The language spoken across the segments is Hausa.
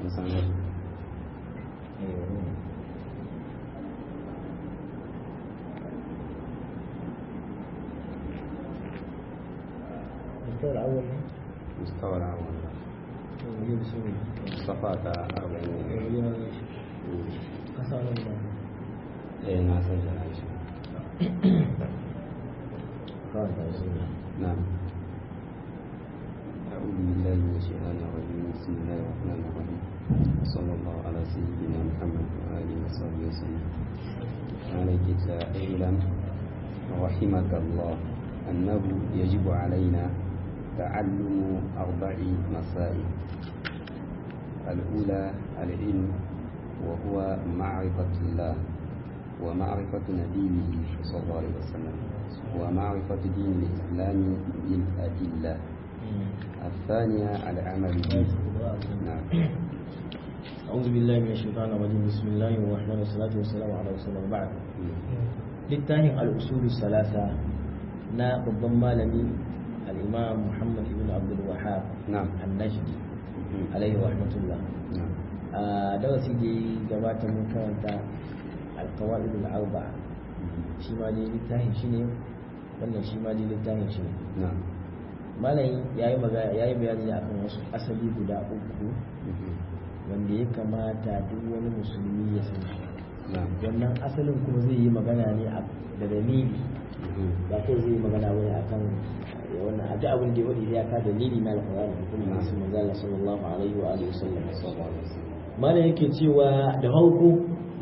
sun san wasu الدور الأول مستوى العمل يجيب سوري صفات أربعين قصر الله إيه ناس الجنائز قال رسول نعم أعوذ بالله من الشيطان الرجيم بسم الله الرحمن الرحيم صلى الله على سيدنا محمد وآله وصحبه وسلم عليك اعلم رحمك الله أنه يجب علينا تعلم أربع مسائل الأولى العلم وهو معرفة الله ومعرفة نبيه صلى الله عليه وسلم ومعرفة دين الإسلام بالأدلة الثانية العمل به نعم أعوذ بالله من الشيطان الرجيم بسم الله الرحمن والصلاة والسلام على رسول الله بعد littafin al'usulu salasa na babban malami al'imam muhammad ibn abdul wahab نعم annashdi alaihi rahmatullah نعم a darasi da ya gabata mun karanta alkawa'id al'arba shi ma dai littafin shi ne wannan shi ma dai littafin shi ne نعم malam ya yi magana ya yi bayani ne akan wasu asali guda uku wanda ya kamata duk wani musulmi ya san shi نعم wannan asalin kuma zai yi magana ne a- da dalili ba kai zai yi magana wani akan ya wannan a duk abin da ya wadi ya ka dalili na alƙur'ani da kuma nasu manzo Allah sallallahu alaihi wa alihi wasallam malam yake cewa da farko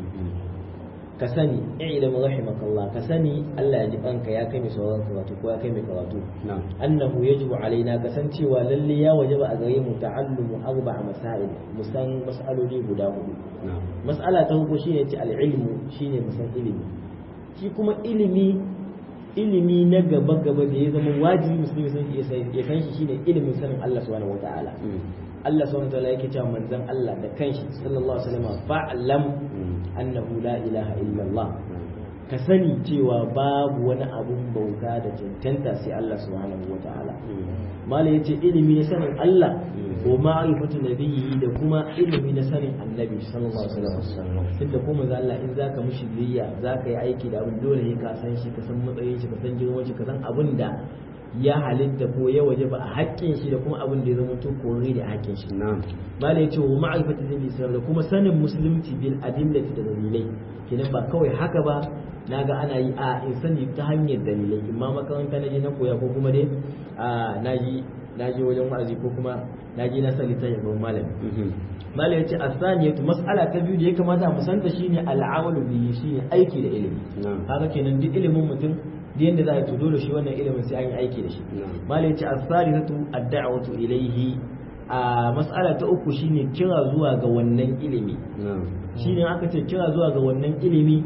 ka sani i'lam rahimakallah ka sani Allah ya ji kanka ya kai mai sauran karatu ko ya kai mai karatu نعم annahu yajibu alaina kasancewa lalle ya wajaba a gare mu ta'allumu arba'a masail musan mas'aloli guda hudu نعم mas'ala ta farko shine ce al-ilmu shine musan ilimi shi kuma ilimi ilimi na gaba gaba da ya zama wajibi musulmi sun ya san ya san shi shine ilimin sanin Allah subhanahu wataala Allah subhanahu wataala yake cewa manzon Allah da kanshi sallallahu alaihi wasallam fa'lam annahu la ilaha illa Allah ka sani cewa babu wani abun bauta da cancanta sai Allah subhanahu wataala mala yace ilimi na sanin Allah ko ma'rifatu nabiyyi da kuma ilimi na sanin annabi sallallahu alaihi wasallam tunda kuma manzo Allah in zaka mushi biyayya zaka yi aiki da abin dole ne ka san shi ka san matsayin shi ka san girman shi ka san abin da ya halitta ko ya waje ba a haƙƙin shi da kuma abin da ya zama to kore da haƙƙin shi نعم mala yace wa ma'rifatu nabiyyi sallallahu da kuma sanin musulunci bil adillati da dalilai kenan ba kawai haka ba naga ana yi a in sani ta hanyar dalilai imma makaranta na je na koya ko kuma dai a naji naji wajen wa'azi ko kuma naji na sani ta yabon malami malam yace asaniyatu mas'ala ta biyu da ya kamata mu santa shine al'amalu bihi shine aiki da ilimi نعم haka kenan duk ilimin mutum da yanda za a yi to dole shi wannan ilimin sai an yi aiki da shi نعم malam yace as-salisatu ad-da'watu ilayhi a mas'ala ta uku shine kira zuwa ga wannan ilimi نعم shine aka ce kira zuwa ga wannan ilimi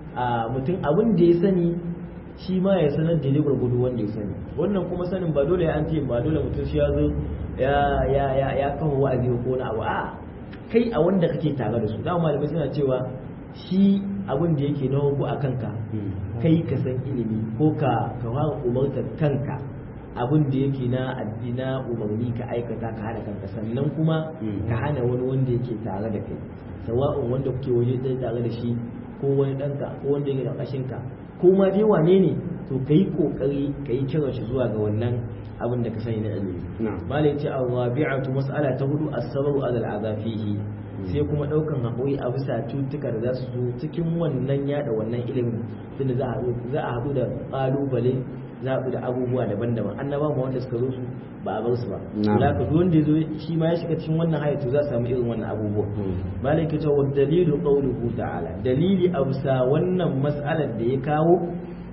a mutum abin da ya sani shi ma ya sanar da gurgudu wanda ya sani wannan kuma sanin ba dole an ce ba dole mutum shi ya zo ya ya ya ya kawo wa'azi ko na abu a kai a wanda kake tare da su da malamai suna cewa shi abin da yake na ko a kanka kai ka san ilimi ko ka ka fara umartar kanka abin da yake na addina umarni ka aikata ka hana kanka sannan kuma Mm. ka hana wani wanda yake tare da kai sawa'un wanda kuke waje ɗaya tare da shi ko wani ɗanka ko wanda yake ƙarƙashin ka ko ma dai wane ne to ka yi ƙoƙari ka yi kiran shi zuwa ga wannan abin da ka sani na ilimi نعم malai ce arrabi'atu mas'ala ta hudu as-sabru ala al-azafihi sai kuma daukan haƙuri a bisa cutuka da za su zo cikin wannan yada wannan ilimin tunda za a za a haɗu da ƙalubale za a haɗu da abubuwa daban-daban annaba ma wanda suka zo su ba a bar su ba Na'am. da haka duk wanda ya zo shi ma ya shiga cikin wannan hayatu za a samu irin wannan abubuwa Mm. malai ke cewa dalilu qawluhu ta'ala dalili a bisa wannan mas'alar da ya kawo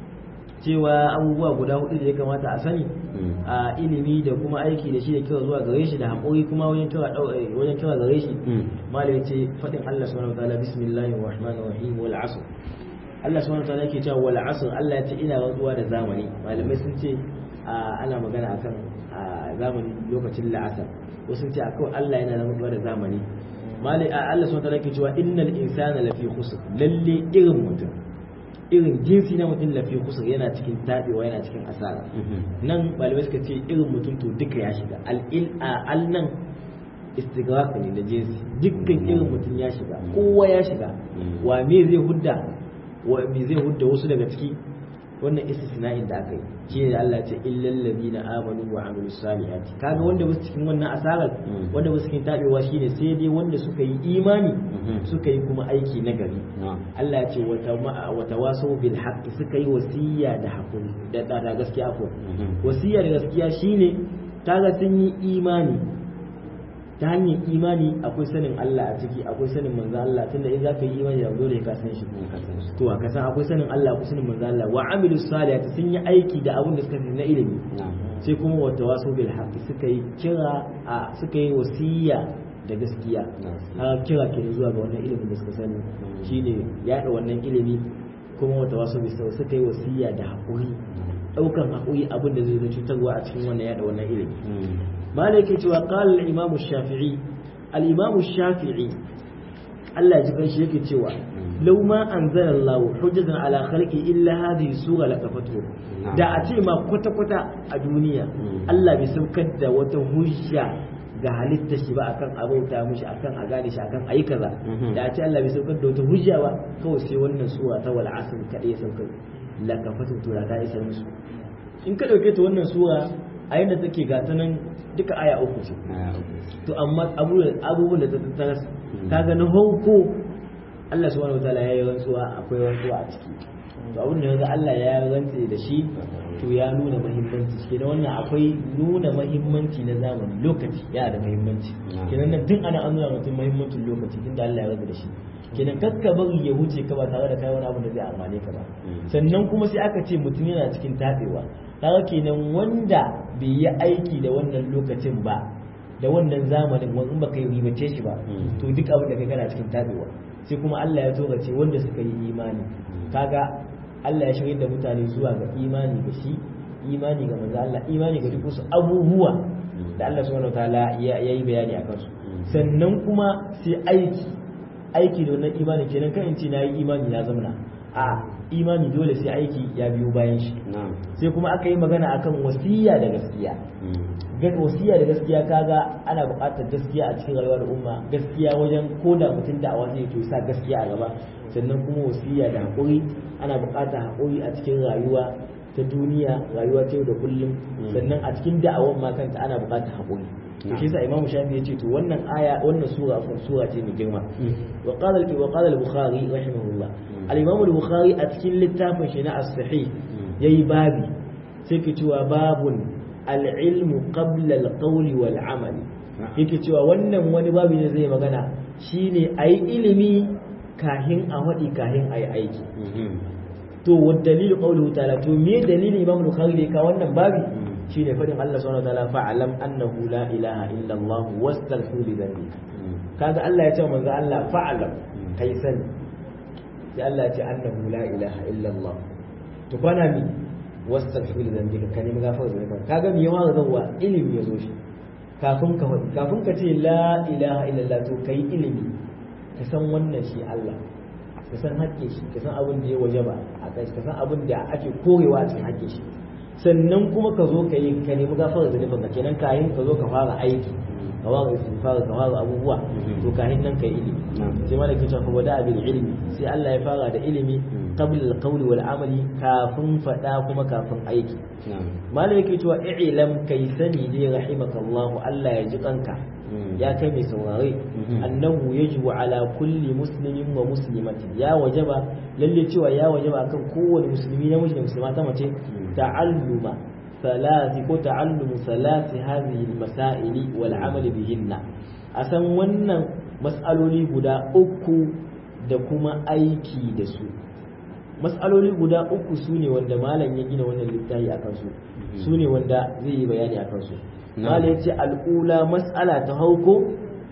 cewa abubuwa guda hudu da ya kamata a sani Mm. a ilimi da kuma aiki da shi da kira zuwa gare shi da haƙuri kuma wajen kira dau- eh, wajen kira gare shi Mm. malai yace fadin Allah subhanahu wataala bismillahir rahmanir rahim wal asr Allah subhanahu wataala yake cewa wal asr Allah ya ce ina rantsuwa da zamani malamai sun ce a, ana magana akan a zamani lokacin la'asar wasu sun ce akwai Allah yana rantsuwa da zamani malai a, Allah subhanahu wataala yake cewa innal insana lafi khusr lalle irin mutum irin jinsi na mutum lafi khusr yana cikin tabewa yana cikin asara Mhm. nan malamai suka ce irin mutum to duka ya shiga al'il a al nan istighraq ne da jinsi dukkan irin mutum ya shiga kowa ya shiga wa me zai hudda wa me zai hudda wasu daga ciki wannan istisna'in da aka yi shi ne Allah ya ce illal ladina amanu wa amilus salihati kaga wanda ba su cikin wannan asarar wanda ba su cikin tabewa shine sai dai wanda suka yi imani suka yi kuma aiki na gari Allah ya ce wa tawasaw bil haqqi suka yi wasiya da hakuri da da gaskiya ko wasiya da gaskiya shine kaga sun yi imani ta hanyar imani akwai sanin Allah a ciki akwai sanin manzo Allah tunda in zaka yi imani da dole ka san shi to ka san akwai sanin Allah akwai sanin manzo Allah wa amilu salihati sun yi aiki da abin da suka sani na ilimi sai kuma wa tawasu bil haqqi suka yi kira a suka yi wasiya da gaskiya har kira ke zuwa ga wannan ilimin da suka sani shine yada wannan ilimi kuma wa tawasu bis suka yi wasiya da hakuri daukan hakuri abin da zai zo cutarwa a cikin wannan yada wannan ilimi malai ke cewa qala al-imam shafii al-imam shafii Allah ya ji kanshi yake cewa law ma anzala Allah hujjatan ala khalqi illa hadhihi sura laqafatu da a ce ma kwata kwata a duniya Allah bai saukar da wata hujja ga halitta shi ba akan abauta mushi akan a gane shi akan ayi kaza da a ce Allah bai saukar da wata hujja ba kawai sai wannan sura ta wal asr kadai saukar laqafatu to da ta isa musu in ka dauke ta wannan sura a yadda take gata nan duka aya uku ce to amma abubuwan da ta tattara kaga na hauko Allah subhanahu wataala ya yi rantsuwa akwai rantsuwa a ciki to abin da yanzu Allah ya rantse da shi to ya nuna muhimmanci shi da wannan akwai nuna muhimmanci na zamani lokaci yana da muhimmanci kenan nan tun ana an nuna mutum muhimmancin lokaci tun da Allah ya rantse da shi kenan kakka bari ya wuce ka ba tare da kai wani abu da zai amfane ka ba sannan kuma sai aka ce mutum yana cikin tabewa kaga kenan wanda bai yi aiki da wannan lokacin ba da wannan zamanin wani baka yi ribace shi ba to duk abin da kai kana cikin tabewa sai kuma Allah ya toga ce wanda suka yi imani kaga Allah ya shirya da mutane zuwa ga imani ga shi imani ga manzo Allah imani ga duk wasu abubuwa da Allah subhanahu wataala ya yi bayani akan su sannan kuma sai aiki aiki da wannan imani kenan kan in ce na yi imani na zamana a imani dole sai aiki ya biyo bayan shi sai kuma aka yi magana akan wasiya da gaskiya wasiya da gaskiya kaga ana buƙatar gaskiya a cikin rayuwar umma gaskiya wajen koda mutum da awa zai to sa gaskiya a gaba sannan kuma wasiya da haƙuri ana buƙatar haƙuri a cikin rayuwa ta duniya rayuwa ta yau da kullum sannan a cikin da'awar ma kanta ana buƙatar haƙuri to shi yasa imamu shafi yace to wannan aya wannan sura ko sura ce mai girma wa qala wa qala al-bukhari rahimahullah al-imam al-bukhari a cikin littafin shi na as-sahih yayi babi sai ke cewa babun al-ilmu qabla al-qawl wal amal yake cewa wannan wani babi ne zai magana shine ayi ilimi kahin a wadi kahin ayi aiki to wa dalilu qawluhu ta'ala to me dalilin imam al-bukhari da ka wannan babi shine fadin Allah subhanahu wa ta'ala fa'alam annahu la ilaha illa Allah wastaghfir li dhanbika kaga Allah ya ce manzo Allah fa'alam kai sani sai Allah ya ce annahu la ilaha illa Allah to kwana mi wastaghfir li dhanbika kan nemi gafara da ka kaga me yawa zawa ilimi ya zo shi kafin ka faɗi kafin ka ce la ilaha illa Allah to kai ilimi ka san wannan shi Allah ka san haƙƙin shi ka san abin da ya wajaba a kai ka san abin da ake korewa a cikin haƙƙin shi sannan kuma ka zo ka yi ka nemi gafara da nufin ka kenan kayan ka zo ka fara aiki ka fara istighfar ka fara abubuwa to kayan nan ka yi ilimi sai malaka ta kuma da bil ilmi sai Allah ya fara da ilimi qabla al-qawli wal amali kafin fada kuma kafin aiki malaka yake cewa i'lam kai sani ne rahimakallahu Allah ya ji kanka ya kai mai saurare annahu yajibu ala kulli muslimin wa muslimatin ya wajaba lalle cewa ya wajaba akan kowane musulmi na da musulma ta mace ta'alluma ثلاث وتعلم ثلاث هذه المسائل والعمل بهن asan wannan mas'aloli guda uku da kuma aiki da su mas'aloli guda uku su ne wanda malam ya gina wannan littafi a kansu su ne wanda zai yi bayani a kansu malam ya ce al'ula mas'ala ta hauko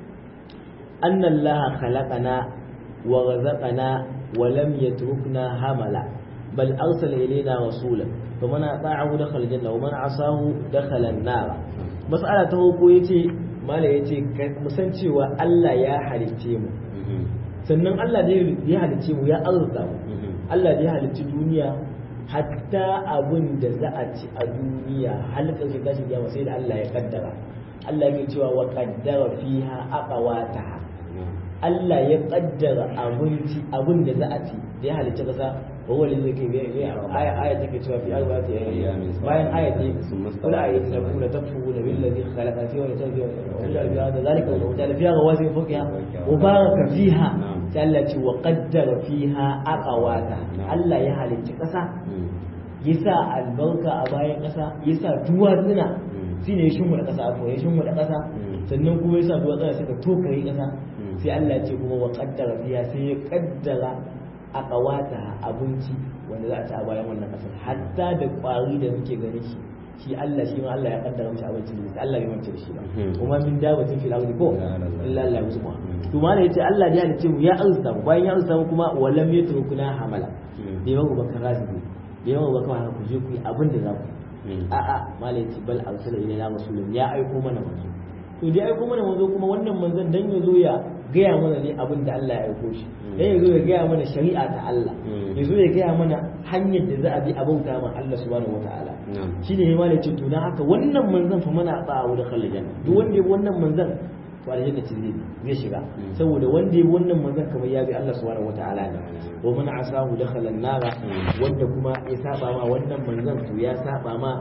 annan laha khalaqana wa razaqana wa lam yatrukna hamala bal arsala ilayna rasulan فمن أطاعه دخل الجنة ومن عصاه دخل النار مسألة تهوكو يتي mala ya ce musan cewa Allah ya halicce mu sannan Allah da ya halicce mu ya arzuta mu Allah da ya halicci duniya hatta abin da za a ci a duniya halakar shi tashi kiyama sai da Allah ya kaddara Allah ya cewa wa qaddara fiha aqwataha Allah ya kaddara abinci abin da za a ci da ya halicci kasa wa wani zai kai aya aya take cewa fi arba'ati ayyamin bayan aya ce wala ayati la kula tafu da billazi khalaqa fiha wa tafiya wa ja'ala fiha zalika wa ja'ala fiha rawasi fawqiha wa baraka fiha sai Allah ce wa qaddara fiha aqwata Allah ya halicci kasa yasa albarka a bayan kasa yasa duwatsuna shine ya shimmu da kasa ko ya shimmu da kasa sannan kuma yasa duwatsuna suka tokare kasa sai Allah ce kuma wa qaddara fiha sai ya kaddara a kawata abinci wanda za a ci a bayan wannan kasar hatta da kwari da muke gani shi shi Allah shi ma Allah ya kaddara mishi abinci da Allah bai mance da shi ba kuma min dabatin fil ardi ko illa Allah yusma to ma ne yace Allah ya ce mu ya arzuta mu bayan ya arzuta mu kuma walam yatrukuna hamala bai ba baka razibi bai ba baka haka ku je ku yi abin da za ku a a malai ce bal arsala ilayna rasulun ya aiko mana manzo to dai aiko mana manzo kuma wannan manzon dan ya zo ya gaya mana ne abin da Allah ya aiko shi dan ya zo ya gaya mana shari'a ta Allah ya zo ya gaya mana hanyar da za a bi a bauta ma Allah subhanahu wataala shi ne ma ce to dan haka wannan manzon fa mana ba wa da khallajan duk wanda ya bi wannan manzon to aljanna ce zai zai shiga saboda wanda ya bi wannan manzon kamar ya bi Allah subhanahu wataala ne wa man asahu dakhala an-nar wanda kuma ya saba ma wannan manzon to ya saba ma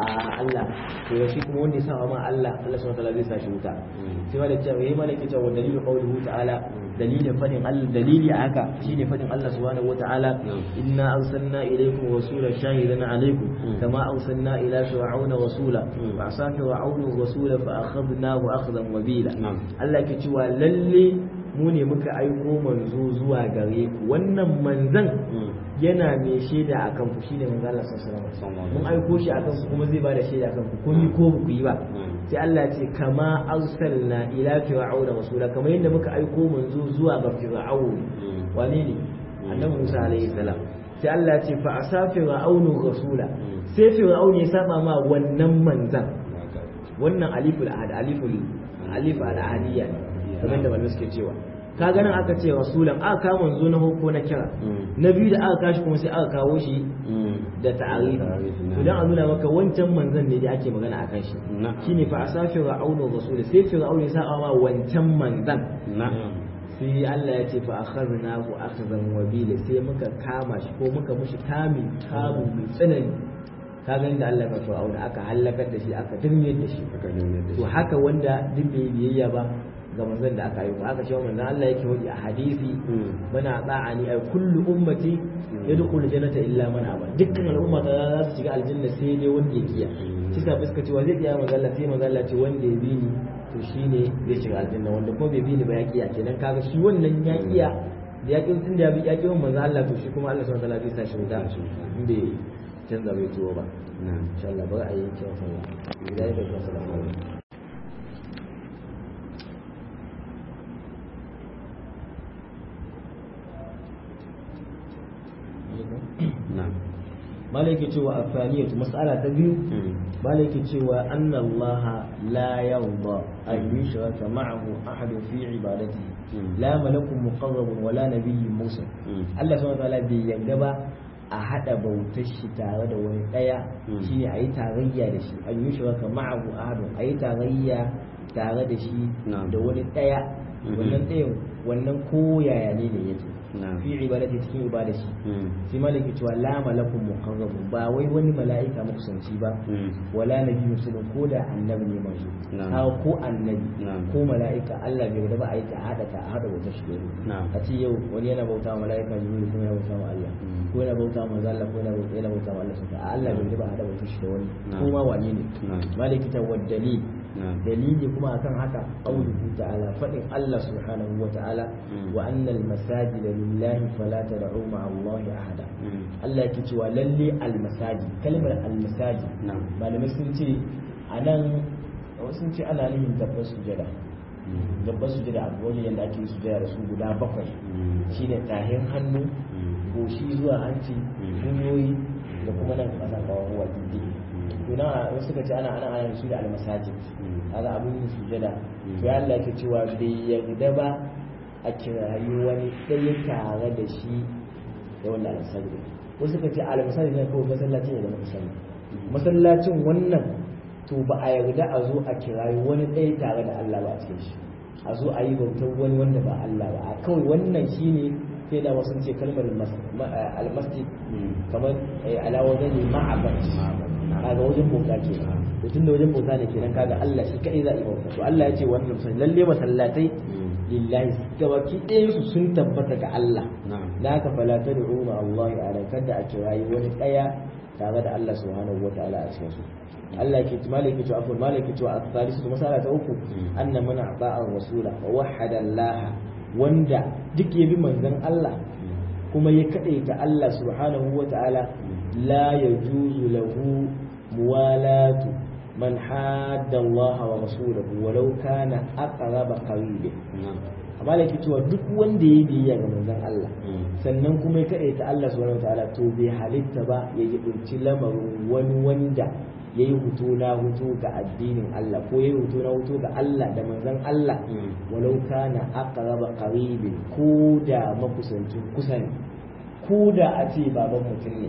a Allah to shi kuma wanda ya saba ma Allah Allah subhanahu wataala zai sa shi wuta sai ma da cewa yayi malaki cewa dalilu qawluhu ta'ala dalilin fadin Allah dalili a haka shine fadin Allah subhanahu wataala inna arsalna ilaykum rasulan shahidan alaykum kama arsalna ila fir'auna rasula fa asa fir'auna rasula fa akhadnahu akhdan wabila Allah ke cewa lalle mu ne muka aiko manzo zuwa gare ku wannan manzan yana mai shaida akan ku shine manzo Allah sallallahu alaihi wasallam mun aiko shi akan ku kuma zai bada shaida akan ku ko ni ko ku yi ba sai Allah ya ce kama arsalna ila fir'auna rasula kamar yadda muka aiko manzo zuwa ga fir'aun wane ne annabi Musa alaihi salam sai Allah ya ce fa asa fir'aunu rasula sai fir'aun ya saba ma wannan manzan wannan aliful ahad aliful alif al-ahadiyya kamar da malamai suke cewa ka ganin aka ce rasulan aka kawo manzo na hukko na kira na biyu da aka kashi kuma sai aka kawo shi da ta'arifi to dan a nuna maka wancan manzon ne da ake magana akan shi shine fa asafi ra'aunu rasul sai fir'aun ya sa ma wancan manzon sai Allah ya ce fa akhadna hu akhzan wabila sai muka kama shi ko muka mushi kami kamu mai tsanani ka gani da Allah ya fir'aun aka halakar da shi aka dirmiyar da shi to haka wanda duk bai biyayya ba ga manzon da aka yi ko aka cewa manzon Allah yake wadi a hadisi bana tsa'ani ay kullu ummati yadkhulu jannata illa man aba dukkan al'umma ta za su shiga aljanna sai dai wanda ya kiya shi sa fuska cewa zai kiya manzon Allah sai manzon Allah ce wanda ya bi ni to shine zai shiga aljanna wanda kuma bai bi ni ba ya kiya kenan kaga shi wannan ya kiya da ya kin da ya ki manzon Allah to shi kuma Allah subhanahu wa ta'ala zai sa shi wuta inda canza bai tuwo ba insha Allah bari a yi kyau sallah idan ya kai sallah malaki cewa afaniyatu mas'ala ta biyu malaki cewa anna Allah la yarda an yushraka ma'ahu ahad fi ibadatihi la malakun muqarrabun wala nabiyyun mursal Allah subhanahu wa ta'ala bai yarda ba a hada bautar shi tare da wani daya shine ayi tarayya da shi an yushraka ma'ahu ahad ayi tarayya tare da shi da wani daya wannan ɗayan wannan ko yaya ne ne yake fi ibadati cikin ibada shi sai malaki cewa la malakun muqarrabun ba wai wani mala'ika makusanci ba wala nabi musulun ko da annabi ne manzo ha ko annabi ko mala'ika Allah bai da ba a yi ta hada ta hada wata shi a ce yau wani yana bauta wa mala'ika jibril kuma yana bauta wa Allah ko yana bauta wa manzo Allah ko yana bauta yana bauta wa Allah subhanahu Allah bai da ba a hada wata shi da wani ko ma wane ne malaki ta waddali dalili kuma akan haka qauluhu ta'ala fadin Allah subhanahu wa ta'ala wa annal masajid lillahi fala tad'u ma'a Allah ahada Allah yake cewa lalle al masajid kalmar al masajid malamai sun ce anan sun ce ana nufin dabbar sujada dabbar sujada a wajen yadda ake sujada da su guda bakwai shine tahin hannu goshi zuwa hanci kunyoyi da kuma nan kasa kawo diddi to na wasu suka ce ana ana ana su da al masajid kaga abin yin sujada to ya Allah yake cewa bai yarda ba a kirayi wani ɗaya tare da shi da wanda almasajid wasu ka ce almasajid ne kawai masallacin ne da muka sani masallacin wannan to ba a yarda a zo a kirayi wani ɗaya tare da Allah ba a cikin shi a zo a yi bautar wani wanda ba Allah ba a kawai wannan shine sai da wasu ce kalmar almasjid kamar alawa zane ma'abar kaga wajen bauta ke to tun da wajen bauta ne kenan kaga Allah shi kadai za a yi bauta to Allah ya ce wannan musulmi lalle masallatai lillahi gabaki ɗayan su sun tabbata ga Allah da haka fala tad'u ma Allah ala kada a kirayi wani ɗaya tare da Allah subhanahu wataala a cikin su Allah ke malaki to afur malaki to al-thalisu masala ta uku anna man ata'a rasula wa wahhada Allah wanda duk ya bi manzon Allah kuma ya kadaita Allah subhanahu wataala la yajuzu lahu muwalatu man hadda Allah wa rasulahu walau kana aqraba qarib amma da cewa duk wanda ya biyayya ga manzon Allah sannan kuma ya kadaita Allah subhanahu wataala to bai halitta ba ya yi bunci lamarin wani wanda ya yi hutu na hutu ga addinin Allah ko ya yi hutu na hutu ga Allah da manzon Allah walau kana aqraba qaribin ko da makusancin kusa ne ko da a ce baban mutum ne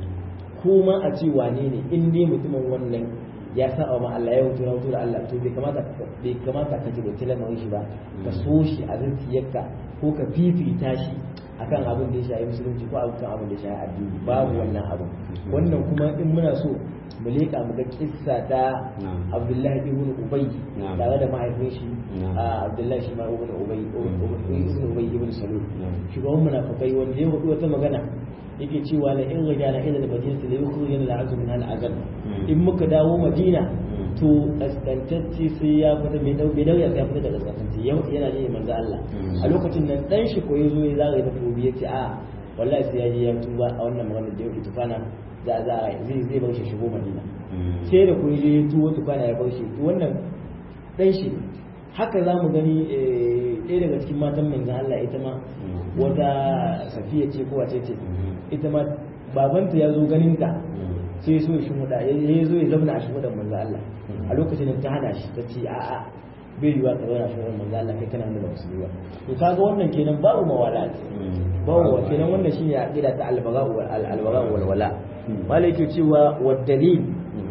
ko ma a ce wane ne in dai mutumin wannan ya saba ma Allah ya hutu na hutu da Allah to bai kamata bai kamata ka ji bacci lamarin shi ba ka so shi a zuciyarka ko ka fifita shi akan abin da ya shafi musulunci ko akan abin da ya shafi addini babu wannan abin wannan kuma in muna so mu leƙa mu ga kissa ta Abdullahi ibn Ubay tare da mahaifin shi Abdullahi shi ma ibn Ubay ibn Ubay ibn Salul shugaban munafikai wanda ya hudu wata magana yake cewa la in rajana ila al-madinati la yukhrijuna al-azm min al-azab in muka dawo Madina to kaskantacce sai ya fita bai dau bai dau ya fita da kaskantacce yau yana ne manzo Allah a lokacin nan dan shi ko yazo ya zagaye da tobi yace a wallahi sai ya je ya tuba a wannan magana da yake tufana za za zai zai bar shi shigo Madina sai da ko je ya tuba tufana ya bar shi to wannan dan shi haka za mu gani ɗaya daga cikin matan manzan Allah ita ma wata safiya ce ko wace ce ita ma babanta ya zo ganin ta sai so ya shimuda ya zo ya zauna a shimudan manzan Allah a lokacin da ta hana shi ta ce a'a bai yiwa ka zauna a shimudan manzan Allah kai kana da musulmi ba to kaga wannan kenan babu mawala babu wa kenan wannan shine aqida ta albaga wal albaga wal wala malai ke cewa wa dalil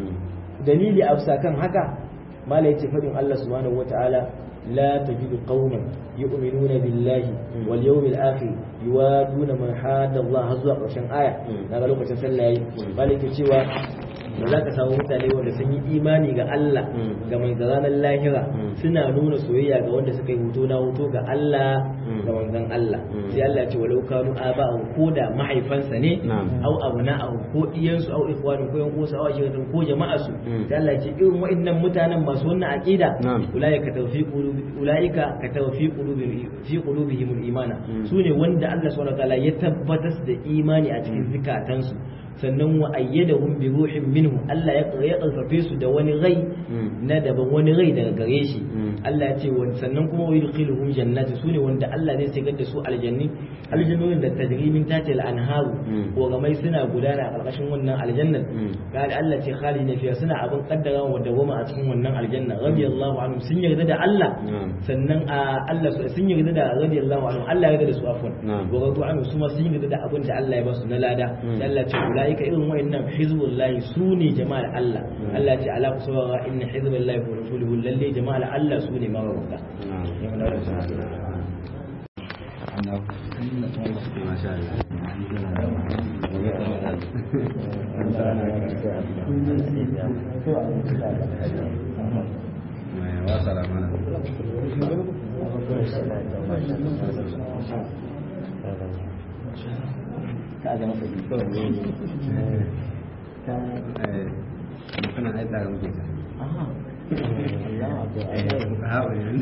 dalili a kan haka malai ce fadin Allah subhanahu wataala لا تجد قوما يؤمنون بالله واليوم الآخر يوادون من حاد الله هزوا قرشن آية نقول لك تسلى مالك cewa ba za ka samu mutane wanda sun yi imani ga Allah ga mai ranar lahira suna nuna soyayya ga wanda suka yi hoto na hoto ga Allah ga manzon Allah sai Allah ya ce walau kanu aba'u ko da mahaifansa ne au abna'u ko iyansu au ikhwanu ko yan uwansu au ashiratu ko jama'arsu sai Allah ya ce irin wa'annan mutanen masu wannan aqida ulaika tawfiqu ulaika ka tawfiqu qulubi fi qulubihim al-imana sune wanda Allah subhanahu wa ta'ala ya tabbatar da imani a cikin zikatansu sannan wa ayyadahum bi ruhin minhu Allah ya karfafe su da wani rai na daban wani rai daga gare shi Allah ya ce sannan kuma wa yudkhiluhum jannati sune wanda Allah zai shigar da su aljanni aljannonin da tajri min tahti al-anharu ko gamai suna gudana a karkashin wannan aljannan kada Allah ce khalidina fiha suna abin kaddara wa dawama a cikin wannan aljanna radiyallahu anhum sun yarda da Allah sannan Allah sun yarda da radiyallahu anhum Allah ya yarda da su afwan wa radu anhum su ma sun yarda da abin da Allah ya ba su na lada Allah ce ulaika irin wayannan hizbullahi sune jama'ar Allah Allah ce ala kusura inna hizballahi wa rasuluhu lalle jama'ar Allah sune mawarauta ka ga masa bi kawai ne ka kana ai tare muke ta aha Allah abu Allah ha wani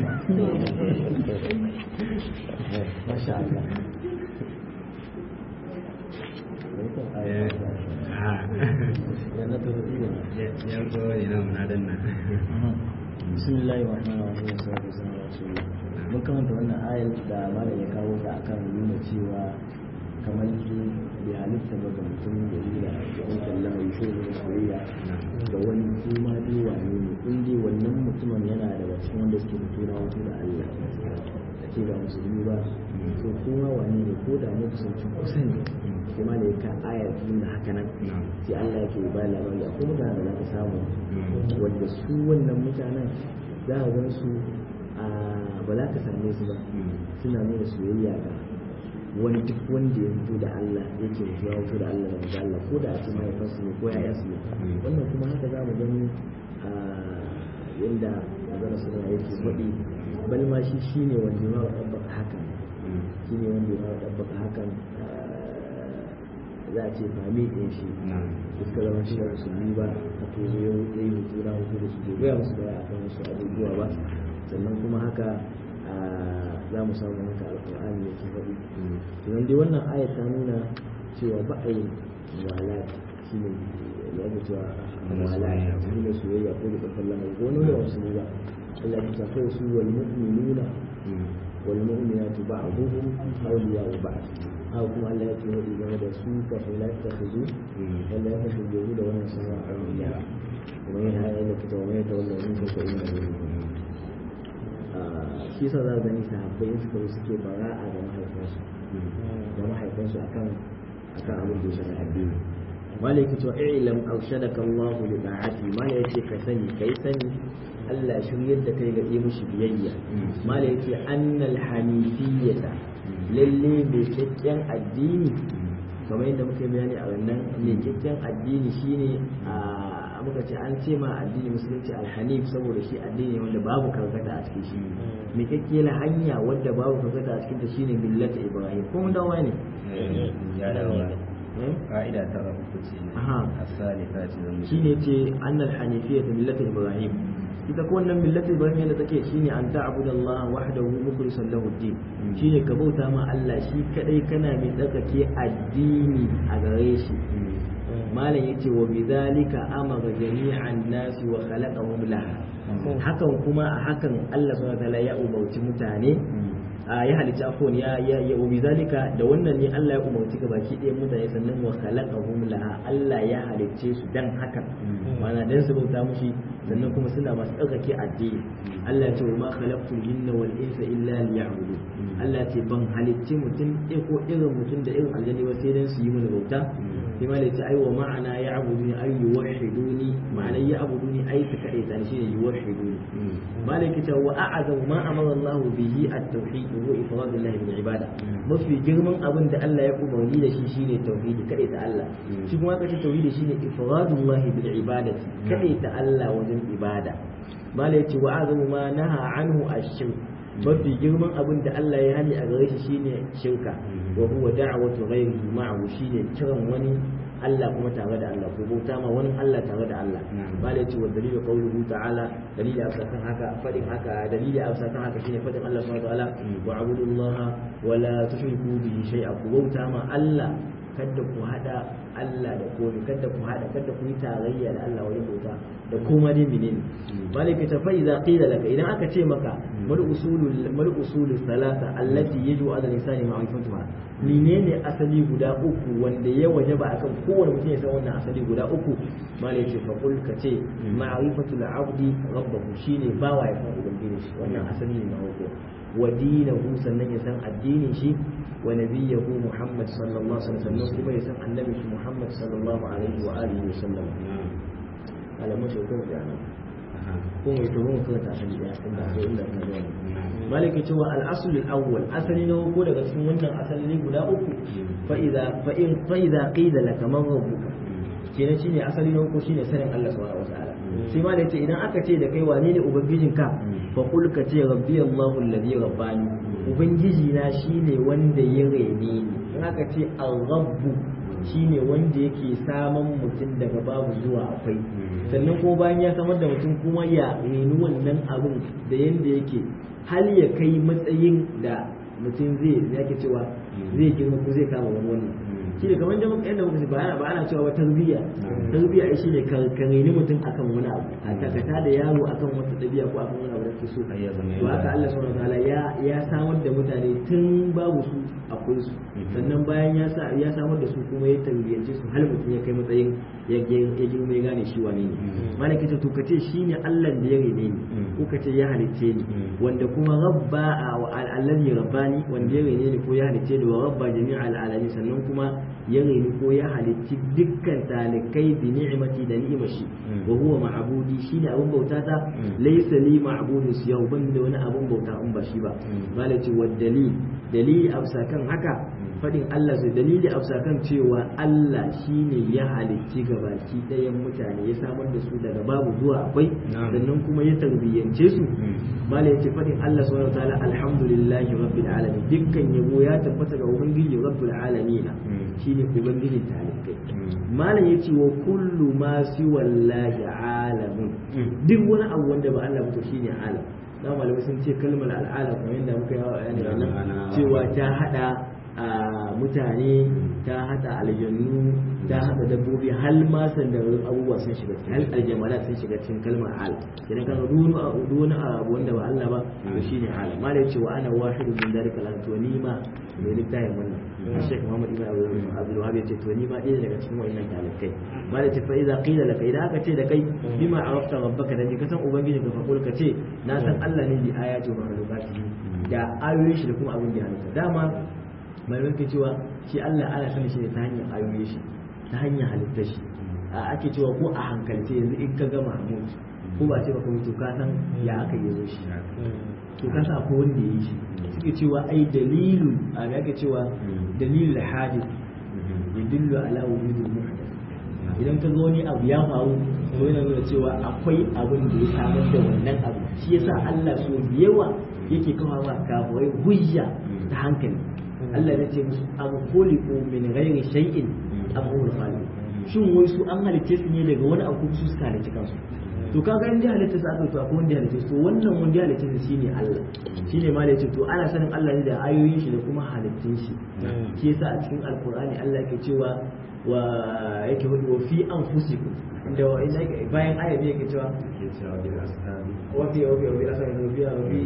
masha Allah eh ha yana to ido ya ko ina mun adan nan bismillahir rahmanir rahim sallallahu alaihi wasallam mun karanta wannan ayar da malam ya kawo ta akan nuna cewa kamar su bai halitta ba ga mutum da yi da wani kallon mai shi ne soyayya ga wani kuma dai wane ne in dai wannan mutumin yana daga cikin wanda suke fito na wato da Allah a ce ba musulmi ba to kuma wane ne ko da ne kusanci kusa ne sai ma da ka ayar tun da haka nan sai Allah yake ba labari a kuma da za ka samu wanda su wannan mutanen za a gan su ba za ka same su ba suna nuna soyayya ga wani duk wanda ya fito da Allah yake zuwa fito da Allah da manzo Allah ko da a ce mahaifansu ne ko yayansu ne wannan kuma haka za mu gani a yadda magana suna yake faɗi bal ma shi shine wanda ya ma ɗabbaka hakan shine wanda ya ma ɗabbaka hakan za a ce fami ɗin shi suka zama shi da musulmi ba a to ya yi hutu na hutu da su bai gaya musu baya akan wasu abubuwa ba sannan kuma haka za mu samu haka alƙur'ani ya ke faɗi idan dai wannan ayat ta nuna cewa ba a yin wala shi ne ya ga cewa wala shi ne soyayya ko da ƙarfin lamar ko wani yawan su ne ba Allah ya tafi su wal mu'minuna wal mu'minatu ba'duhum awliya'u ba'd haka kuma Allah ya ce wadi game da su kafin la ta khudu Allah ya tafi da da wannan sama awliya kuma yana yana kita wa mai tawalla in ka ko inna shi yasa za gani sahabbai in suka suke bara'a da mahaifansu da mahaifansu akan akan abin da ya shafi addini malai ka cewa i'lam arshadaka Allah li ta'ati malai yace ka sani kai sani Allah shiryar da kai ga yi mushi biyayya malai yace annal hanifiyyata lalle mai kyakkyan addini kamar yadda muka yi bayani a wannan mai kyakkyan addini shine a muka ce an ce ma addini musulunci alhanif saboda shi addini wanda babu karkata a cikin shi mai kyakkyan hanya wadda babu karkata a cikin ta shine millata ibrahim ko mun dawo ne ya dawo ka'ida ta uku ce as-salisa ce zan shine ce annal hanifiyya millata ibrahim ita ko wannan millata ibrahim yadda take shine an ta'budu Allah wahdahu mukhlishan lahu ad-din shine ka bauta ma Allah shi kadai kana mai tsakake addini a gare shi malam yace wa bidhalika amara jami'an nasi wa khalaqahum laha hakan kuma a hakan Allah subhanahu wa ta'ala ya umarci mutane ya halicci afon ya ya ya wa bidhalika da wannan ne Allah ya umarci ga baki ɗaya mutane sannan wa khalaqahum laha Allah ya halicce su dan hakan mana dan su bauta mushi sannan kuma suna masu tsarkake addini Allah ce wa ma khalaqtul jinna wal insa illa liya'budun Allah ce ban halicci mutum ɗaya ko irin mutum da irin aljanni ba sai dan su yi mana bauta sai ma ce ai wa ma'ana ya'buduni ay yuwahhiduni ma'ana ya'buduni ai su kade ta shi ne yuwahhiduni malaki ta wa a'azamu ma amara Allah bihi at-tauhid wa ifradullah bil ibada mafi girman abin da Allah ya umarni da shi shine tauhidi kade ta Allah shi kuma aka ce tauhidi shine ifradullah bil ibadati kade ta Allah wajen ibada malai ce wa azamu ma naha anhu ash-shirk mafi girman abin da Allah ya hani a gare shi shine shirka wa huwa da'watu ghayrihi ma'ahu shine kiran wani Allah kuma tare da Allah ko bauta ma wani Allah tare da Allah malai ce wa dalilu qawluhu ta'ala dalili a sakan haka fadin haka dalili a sakan haka shine fadin Allah subhanahu wa ta'ala wa abudullaha wa la tushriku bihi shay'a ku bauta ma Allah kada ku hada Allah da komai kada ku hada kada ku yi tarayya da Allah wajen bauta da kuma dai menene malaka ta fa idza qila laka idan aka ce maka mal usulul mal usulul salasa allati yajibu ala lisani ma'rifatuha menene asali guda uku wanda ya wajaba akan kowane mutum ya san wannan asali guda uku malaka ce fa kul ka ce ma'rifatul abdi rabbahu shine bawa ya san ubangiji shi wannan asali ne na uku wa dinahu sannan ya san addinin shi wa nabiyahu Muhammad sallallahu alaihi wasallam kuma ya san annabi shi Muhammad sallallahu alaihi wa alihi wasallam alamun shi kuma da nan ko mai to mun kuma ta san da inda ko inda ka zo maliki cewa al-asl al-awwal asali na ko daga cikin wannan asali guda uku fa idza fa in fa idza qila laka man rabbuka kenan shine asali na uku shine sanin Allah subhanahu wa ta'ala sai ma da yace idan aka ce da kai wane ne ubangijinka fa qul ka ce rabbi Allahu alladhi rabbani ubangiji na shine wanda ya rene ni in aka ce al-rabbu shine wanda yake saman mutum daga babu zuwa akwai sannan ko bayan ya samar da mutum kuma ya reni wannan abin da yanda yake hal ya kai matsayin da mutum zai yake cewa zai girma ko zai kama wani wannan shi ne kamar da muka yadda muka ce ba ana ba ana cewa ba tarbiyya tarbiyya ai shi ne ka reni mutum akan wani abu a takata da yaro akan wata ɗabi'a ko akan wani abu da ke so to haka Allah subhanahu wataala ya ya samar da mutane tun babu su akwai su sannan bayan ya sa ya samar da su kuma ya tarbiyyance su har mutum ya kai matsayin ya ya girma ya gane shi wane ne malaka ce to kace shine Allah da ya rene ni ko kace ya halicce ni wanda kuma rabba allazi rabbani wanda ya rene ni ko ya halicce ni wa rabba jami'al alamin sannan kuma ya reni ko ya halicci dukkan talikai bi ni'imati da ni'imar shi wa huwa ma'budi shine abun bauta ta laysa li ma'budun siyahu ban da wani abun bauta in ba shi ba malaka wa dalil dalili amsa kan haka fadin Allah sai dalili amsa kan cewa Allah shine ya halicci gabaki ɗayan mutane ya samar da su daga babu zuwa akwai sannan kuma ya tarbiyyance su mala yace fadin Allah subhanahu wataala alhamdulillahi rabbil alamin dukkan yabo ya tabbata ga ubangiji rabbil alamin shine ubangijin talikai malam yace wa kullu ma siwallahi alamun duk wani abu wanda ba Allah ba to shine alam da malamai sun ce kalmar al'alam kamar yadda muka yi bayani nan cewa ta hada a mutane ta hada aljannu ta hada dabbobi hal ma sandarin abubuwa sun shiga cikin hal aljamala sun shiga cikin kalmar al idan ka ga duk wani abu wanda ba Allah ba to shine al ma da cewa ana wahidu min dalika lan to ni ma mai littafin wannan Sheikh Muhammad Ibn Abdul Wahhab yace to ni ma ɗaya daga cikin wannan talikai ma da fa idza qila laka idan aka ce da kai bima arafta rabbaka da ka san ubangiji ka fakul ka ce na san Allah ne bi ayati wa makhluqati da ayoyin shi da kuma abin da ya halitta dama malamai ke cewa shi Allah ana sanin shi ne ta hanyar ayoyi shi ta hanyar halittar shi a ake cewa ko a hankalce yanzu in ka gama mutu ko ba ce baka mutu ka san ya aka yi zo shi to ka sa ko wanda ya yi shi suke cewa ai dalilu a ga ake cewa dalilul hadith yadullu ala wujudil muhdath idan ka ga wani abu ya faru to yana nuna cewa akwai abin da ya samar da wannan abu shi yasa Allah so yawa yake kawo wa kafurai hujja ta hankali Allah ya ce musu abu khuliqu min ghairi shay'in am hum khaliq shin wai su an halice su ne daga wani abu su suka halice kansu to kaga in da halitta su aka to akwai wanda ya halice su wannan wanda ya halice su shine Allah shine ma da yace to ana sanin Allah ne da ayoyin shi da kuma halittun shi shi yasa a cikin alqur'ani Allah yake cewa wa yake hudu wa fi anfusikum da bayan ayat yake cewa wa fi wa fi wa fi asabi wa fi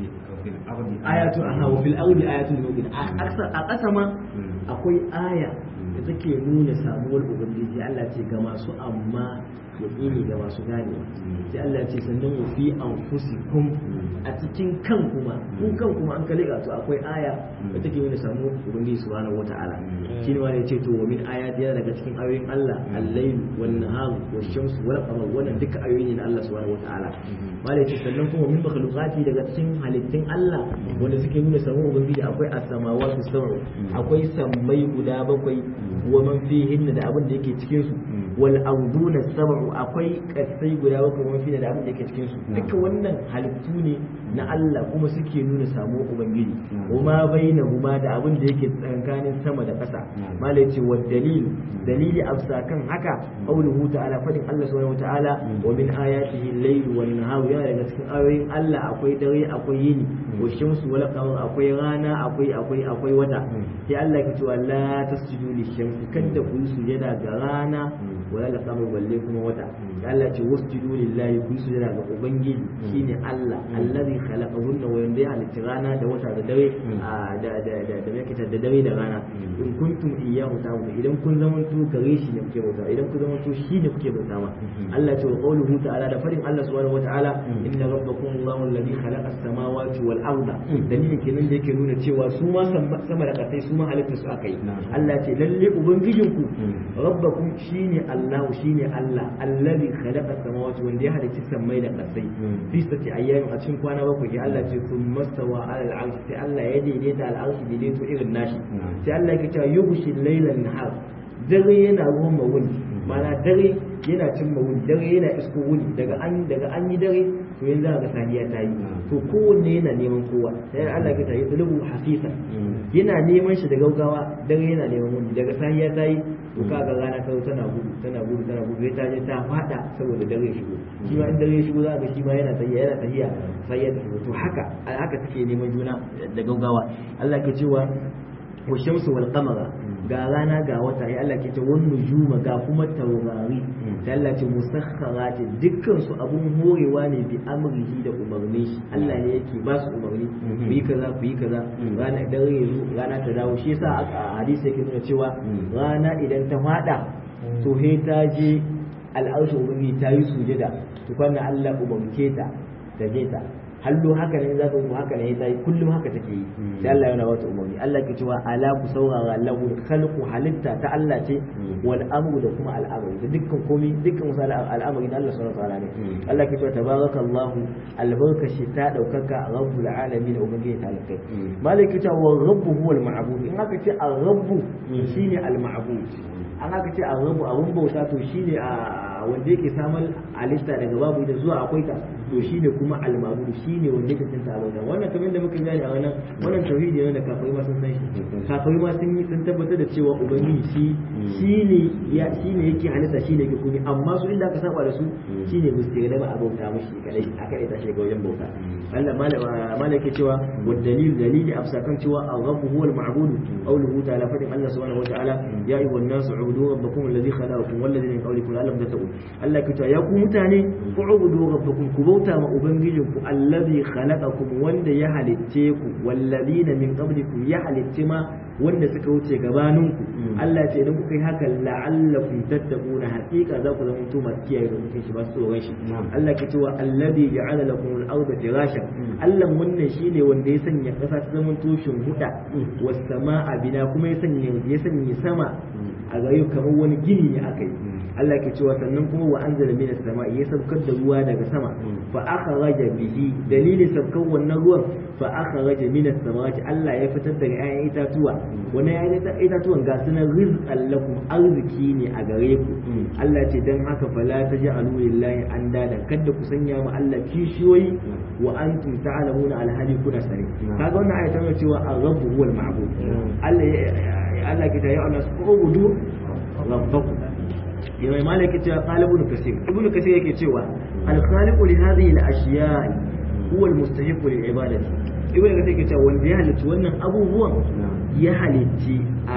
ayatu aha wa fil ardi ayatul mu'min a ƙasa ma akwai aya da take nuna samuwar ubangiji Allah ce ga masu amma yaqini ga masu ganewa sai Allah ce sannan wa fi anfusikum a cikin kan kuma ku kan kuma an kalli to akwai aya da take nuna samuwar ubangiji subhanahu wata'ala shi ne wanda yace to wa min ayati daga cikin ayoyin Allah al-layl wan nahar wash shamsu wal qamar wannan duka ayoyi ne na Allah subhanahu wata'ala malai ce sannan kuma min makhluqati daga cikin halittun Allah wanda suke nuna samuwar ubangiji akwai as-samawati sab'u akwai sammai guda bakwai wa man fihin da abin da yake cikin su wal arduna sab'u akwai kasai guda bakwai wa man fihin da abin da yake cikin su duka wannan halittu ne na Allah kuma suke nuna samuwar ubangiji kuma bainahuma da abin da yake tsakanin sama da ƙasa malai ce wa dalil dalili afsa kan haka qauluhu ta'ala fadin Allah subhanahu wa ta'ala wa min ayatihi al-layl wan nahar yana daga cikin ayoyin Allah akwai dare akwai yini wa shamsu wal qamar akwai rana akwai akwai akwai wata sai Allah ya ce la tasjudu lishamsi kada ku yi sujada ga rana wala la qamar balle kuma wata Allah ce wasjudu lillahi ku yi sujada ga ubangiji shine Allah allazi khalaqahunna wa yanda ya halitta rana da wata da dare da da da da yake da dare da rana in kuntum iyyahu ta'budun idan kun zamanto gare shi ne kuke bauta idan kun zamanto shi ne kuke bauta ma Allah ce wa qawluhu ta'ala da farin Allah subhanahu wata'ala inna rabbakum Allahu alladhi khalaqa as-samawati wal arda dalilin kenan da yake nuna cewa su ma sama da kasai su ma halitta su akai Allah ce lalle ubangijinku rabbakum shine Allah shine Allah alladhi khalaqa as-samawati wanda ya halicci sammai da kasai fi sati ayyamin a cikin kwana bakwai ya Allah ce kun mastawa ala al-arsh sai Allah ya daidaita al-arsh daidaito irin nashi sai Allah ya ce yughshi laylan nahar dare yana ruwan mawuni mana dare yana cin mawuni dare yana isko wuni daga an daga an yi dare to yanzu ga safiya ta yi to kowanne yana neman kowa sai Allah ya tayi tulubu hasisa yana neman shi da gaugawa dare yana neman wuni daga safiya ta yi to kaga rana ta tana gudu tana gudu tana gudu sai ta je ta fada saboda dare ya shigo shi ma in dare ya shigo za ga shi ma yana tafiya yana tafiya sai ya tafi to haka haka take neman juna da gaugawa Allah ke cewa wa shamsu wal qamara ga rana ga wata ya Allah ke ce wan nujuma ga kuma taurari sai Allah ce musakharati dukkan su abun horewa ne bi amrihi da umarnin shi Allah ne yake ba su umarni ku yi kaza ku yi kaza rana idan yanzu rana ta dawo shi yasa a hadisi yake nuna cewa rana idan ta fada to he ta je al'arshin ubangiji ta yi sujada to kwanna Allah umarce ta ta je ta hallo haka ne za ka mu haka ne ta yi kullum haka take yi sai Allah yana wata umarni Allah ke cewa ala ku saurara lahu khalqu halitta ta Allah ce wal amru da kuma al'amari da dukkan komai dukkan wasu al'amari na Allah subhanahu wa ta'ala ne Allah ke cewa tabarakallahu albarkashi ta daukaka rabbul alamin ubangiji ta alkai malaka cewa rabbu huwal ma'bud in aka ce ar-rabbu shine al-ma'bud an aka ce ar-rabbu abun bauta to shine a wanda yake samun alista daga babu da zuwa akwai ta to shine kuma al-ma'bud shine wanda yake cinta bauta wannan kamar da muka gani a wannan wannan tauhidi ne da kafirai ma sun san shi kafirai ma sun yi sun tabbatar da cewa ubangiji shi shine ya shine yake halitta shine yake komai amma su inda aka saba da su shine musu da ba a bauta mishi kadai aka ita shi ga wajen bauta Allah malaka cewa wa dalil dalili afsa kan cewa ar-rabb huwa al-ma'bud qawluhu ta'ala fadin Allah subhanahu wa ta'ala ya ayyuhan nasu ubudu rabbakum alladhi khalaqakum wal ladina min qawlikum la'allakum tattaqun Allah ke ya ku mutane ku ubudu rabbakum ku bauta ma ubangijinku alladhi khalaqakum wanda ya halicce ku wal ladina min qablikum ya halicce ma wanda suka wuce gabaninku Allah ce idan kuka yi haka la'allakum tattaquna haqiqa za ku zama tuma kiyaye da mutum shi ba su tsoron shi Allah ke cewa alladhi ja'ala lakum al-ardha firashan Allah wannan shine wanda ya sanya kasa ta zama tushen huda was sama'a bina kuma ya sanya ya sanya sama a gare kamar wani gini ne aka yi Allah ke cewa sannan kuma wa anzala minas sama'i ya saukar da ruwa daga sama fa akhraja bihi dalilin saukar wannan ruwan fa akhraja minas samawati Allah ya fitar da 'ya'yan itatuwa wannan 'ya'yan itatuwan ga sunan rizqan lakum arziki ne a gare ku Allah ce dan haka fala taj'alu lillahi andada kada ku sanya ma Allah kishiyoyi wa antum ta'lamuna alhali kuna sani kaga wannan ayata tana cewa ar-rabbu huwal ma'bud Allah Allah ke ta ya Allah subudu rabbakum yawai malaki cewa qala ibn kasir ibn kasir yake cewa al-khaliqu li hadhihi al-ashya' huwa al-mustahiq lil ibadati ibn kasir yake cewa wanda ya halitta wannan abubuwan ya halitti a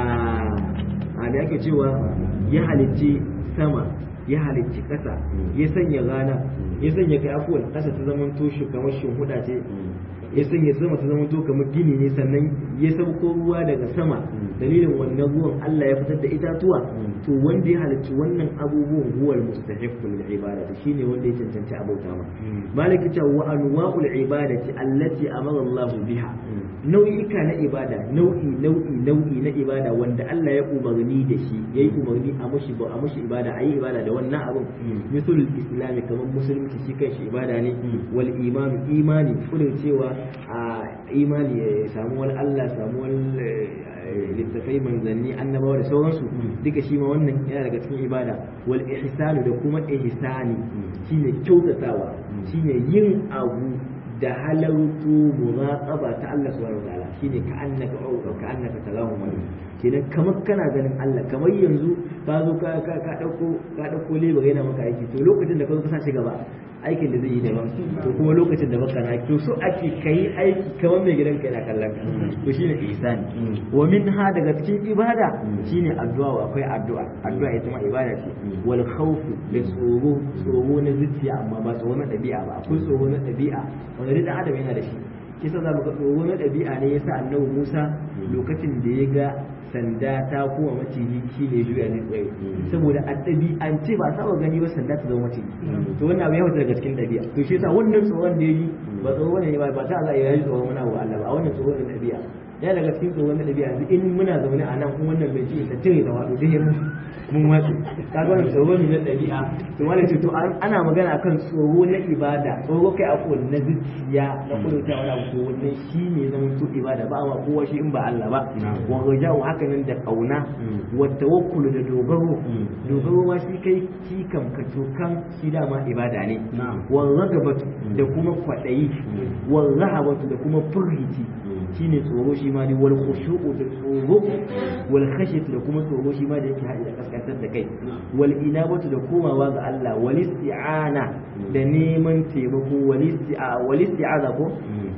a da yake cewa ya halitti sama ya halicci ƙasa ya sanya rana ya sanya kai afuwan ƙasa ta zama toshe kamar huda ce ya sanya sama ta zama to kamar gini ne sannan ya sauko ruwa daga sama dalilin wannan ruwan Allah ya fitar da itatuwa to wanda ya halicci wannan abubuwan huwal mustahiqqu lil ibadati shine wanda ya cancanci abauta ma malaki ta wa anwa'ul ibadati allati amara Allah biha nau'ika na ibada nau'i nau'i nau'i na ibada wanda Allah ya umarni da shi yayi umarni a mushi ba a mushi ibada ayi ibada da wannan abin misul islami kamar musulunci shi kanshi ibada ne wal imanu imani kudin cewa a imani ya samu wani Allah samu wani littafai manzanni annabawa da sauransu duka shi ma wannan yana daga cikin ibada wal ihsanu da kuma ihsani shine kyautatawa shine yin abu da halartu muraqaba ta Allah subhanahu wa ta'ala shine ka annaka au ka annaka tarahu wani kenan kamar kana ganin Allah kamar yanzu ka zo ka ka ka dauko ka dauko lebar yana maka aiki to lokacin da ka zo ka sashi gaba aikin da zai yi daban to kuma lokacin da baka na to so ake kai aiki kamar mai gidan ka yana kallon ka to shine ihsani wa minha daga cikin ibada shine addu'a akwai addu'a addu'a ita ma ibada ce wal khawf da tsoro tsoro na zuciya amma ba tsoro na dabi'a ba akwai tsoro na dabi'a wanda dan adam yana da shi kisa za mu ga tsoro na dabi'a ne yasa annabi Musa lokacin da ya ga sanda ta kuma maciji shi ne juya ne tsaye saboda a ɗabi'ance ba saba gani ba sanda ta zama maciji to wannan abu ya fita daga cikin ɗabi'a to shi yasa wannan tsoron da ya yi ba tsoro ne ba ba ta Allah ya yi tsoron wani abu Allah ba a wannan tsoron da ɗabi'a ya daga cikin tsoron da ɗabi'a yanzu in muna zaune a nan kuma wannan bai ci ta tare da wato dai mun watsu kaga wannan tsoro ne na ɗabi'a to wani ce to ana magana akan tsoro na ibada tsoro kai a na zuciya na kudurta wani abu to wannan shi ne zama to ibada ba ma kowa shi in ba Allah ba wa raja'u haka nan da kauna wa tawakkulu da dogaro dogaro ma shi kai shi kam ka tokan shi dama ibada ne wa ragabatu da kuma kwadayi wa rahabatu da kuma furhiti shine tsoro shi ma ne wal khushu'u da tsoro wal khashyatu da kuma tsoro shi ma da yake haɗe da kaskantar da kai wal inabatu da komawa ga Allah wal isti'ana da neman taimako wal isti'a wal isti'aza ko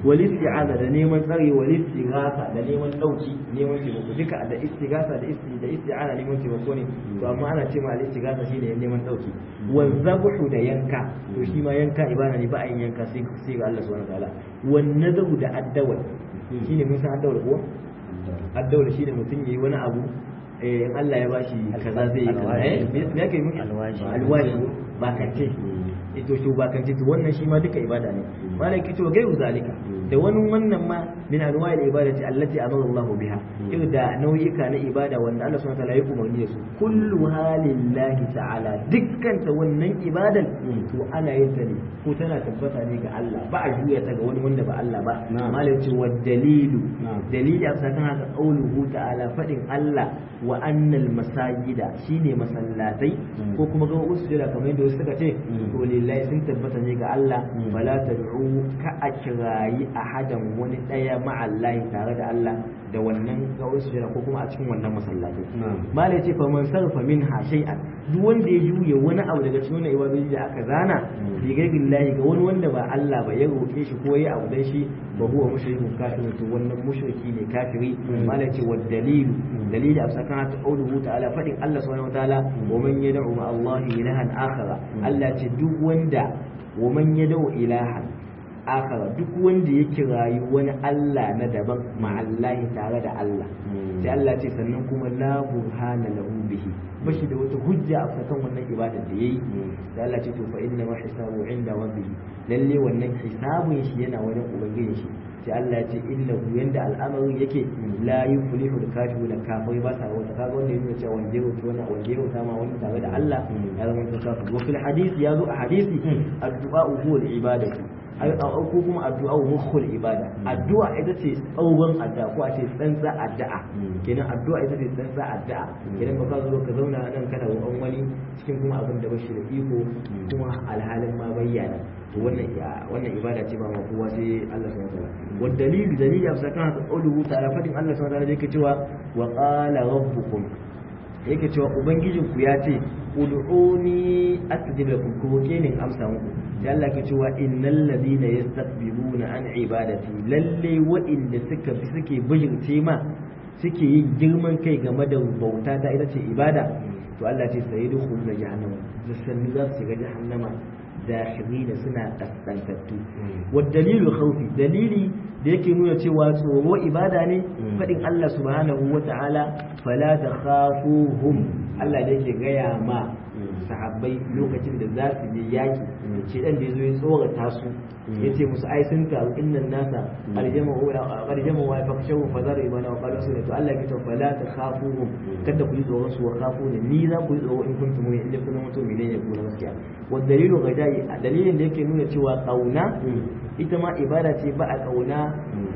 wal isti'aza da neman tsari wal istighatha da neman dauki neman taimako duka da istighatha da isti da isti'aza neman taimako ne to amma ana ce ma al istighatha shine neman dauki wal zabhu da yanka to shi ma yanka ibada ne ba a yin yanka sai sai ga Allah subhanahu wataala wan nadahu da addawal shine mun san addawal ko addawal shine mutum yayi wani abu eh in Allah ya bashi kaza zai yi kaza eh me yake miki Alwashi. alwashi ba kace ito shi ba kace to wannan shi ma duka ibada ne malai kici wa gairu zalika da wani wannan ma min anwa'il ibadati allati amara Allah biha irin da nau'ika na ibada wanda Allah subhanahu wa ta'ala ya umarni da su kullu halillahi ta'ala dukkan ta wannan ibadan to ana yin ta ne ko tana tabbata ne ga Allah ba a juya ta ga wani wanda ba Allah ba Na'am. malai ce wa dalilu Na'am. dalili a kan haka qauluhu ta'ala fadin Allah wa annal masajida shine masallatai Mm. ko kuma ga wasu jira kamar yadda wasu suka ce Mm. to lillahi sun tabbata ne ga Allah Mm. fala tad'u ka a kirayi ahadan wani daya ma'allahi tare da Allah da wannan ga wasu jira ko kuma a cikin wannan masallatai Na'am. malai ce fa man sarfa minha shay'an duk wanda ya juye wani abu daga cikin wannan ibadoji da aka zana Mm. bi gaibillahi ga wani wanda ba Allah ba ya roke shi ko ya abu dan shi ba huwa mushrikun kafirun to wannan mushriki ne kafiri Mm. malai ce wa dalilu dalili a sakan ta qauluhu ta'ala fadin Allah subhanahu wataala wa man yad'u ma Allah ilahan akhara Allah ce duk wanda wa man yad'u ilahan akhara duk wanda ya kirayi wani Allah na daban ma Allah tare da Allah Mm. sai Allah ce sannan kuma la burhana lahu bihi bashi da wata hujja a kan wannan ibadar da yayi sai Allah ce to fa inna ma hisabu inda rabbih lalle wannan hisabun shi yana wajen ubangijin shi sai Allah ya ce innahu yanda al'amarin yake la yuflihu al-kafirun kafirai ba sa wata kaga wanda yake cewa wanda yake wani wanda yake sama wani tare da Allah ya zama to kafir wa fil hadisi yazo a hadisi addu'a huwa al-ibadatu ai ko kuma addu'a mukhul ibada addu'a ita ce tsauban addu'a ko a ce tsantsa addu'a kenan addu'a ita ce tsantsa addu'a kenan ba ka zo ka zauna nan kana roƙon wani cikin kuma abin da bashi da iko kuma alhalin ma bayyana to wannan ya- wannan ibada ce ba ma kowa sai Allah subhanahu wa ta'ala wa dalilu dalili a sakan haka qauluhu ta'ala fadin Allah subhanahu wa ta'ala yake cewa wa qala rabbukum yake cewa ubangijinku ya ce ud'uni astajib lakum ko roke ni in amsa muku sai Allah ke cewa innal ladina yastakbiruna an ibadati lalle wa'inda suka bi suke bijirce ma suke yin girman kai game da bauta ta ita ce ibada to Allah ce sai da khulna jahannama da sanni za su shiga jahannama dakhirina suna kaskantattu wa dalilu khawfi dalili da yake nuna cewa tsoro ibada ne fadin Allah subhanahu wa ta'ala fala takhafuhum Allah da yake gaya ma sahabbai lokacin da za su je yaki ce dan da yazo ya tsorata su yace musu ai sun taru innan nasa aljama wa aljama wa fakshawu fazar ibana wa qalu sunatu Allah ya ce fala takhafuhum kada ku yi tsoron su wa khafuni ni za ku yi tsoro in kuntum mu'minin inda kun mutum ne ya kuna gaskiya wa dalilu gajai dalilin da yake nuna cewa kauna ita ma ibada ce ba a kauna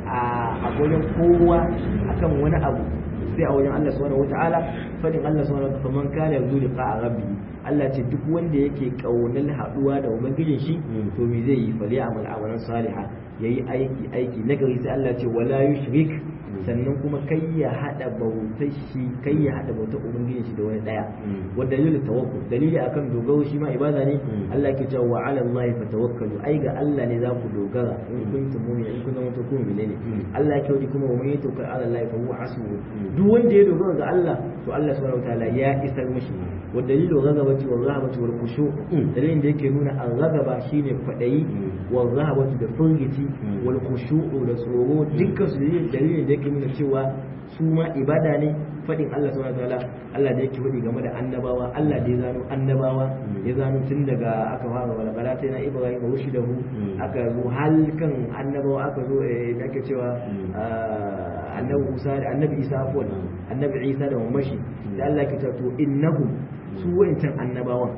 a wajen kowa akan wani abu sai a wajen Allah subhanahu wataala fadin Allah subhanahu wataala man kana yarju liqa rabbi Allah ce duk wanda yake kaunar haduwa da ubangijin shi to me zai yi fali amal amalan salihah yayi aiki aiki nagari sai Allah ce wala yushrik sannan kuma kai ya hada bautar shi kai ya hada bautar ubangijin shi da wani daya wa dalilin tawakkul dalili akan dogaro shi ma ibada ne Allah ke cewa wa ala Allah fatawakkalu ai ga Allah ne za ku dogara in kuntum mu'minin in kun zama to kun ne Allah ya kawo kuma wa man yatawakkal ala Allah fa huwa hasbuhu duk wanda ya dogara ga Allah to Allah subhanahu wataala ya isar mishi wa dalilu ghadabati wa rahabati wal khushu dalilin da yake nuna al-ghadaba shine kwadayi wa rahabati da furgiti wal khushu da tsoro dukkan su dalilin da yake nuna cewa su ma ibada ne fadin Allah subhanahu wataala Allah da yake wadi game da annabawa Allah da ya zano annabawa ya zano tun daga aka fara wala balata na Ibrahim rushidahu aka zo halkan annabawa aka zo eh, da ake cewa ah, annabi Musa da annabi Isa afwan annabi Isa da mamashi da Allah ke cewa to innahum su wa'incan annabawan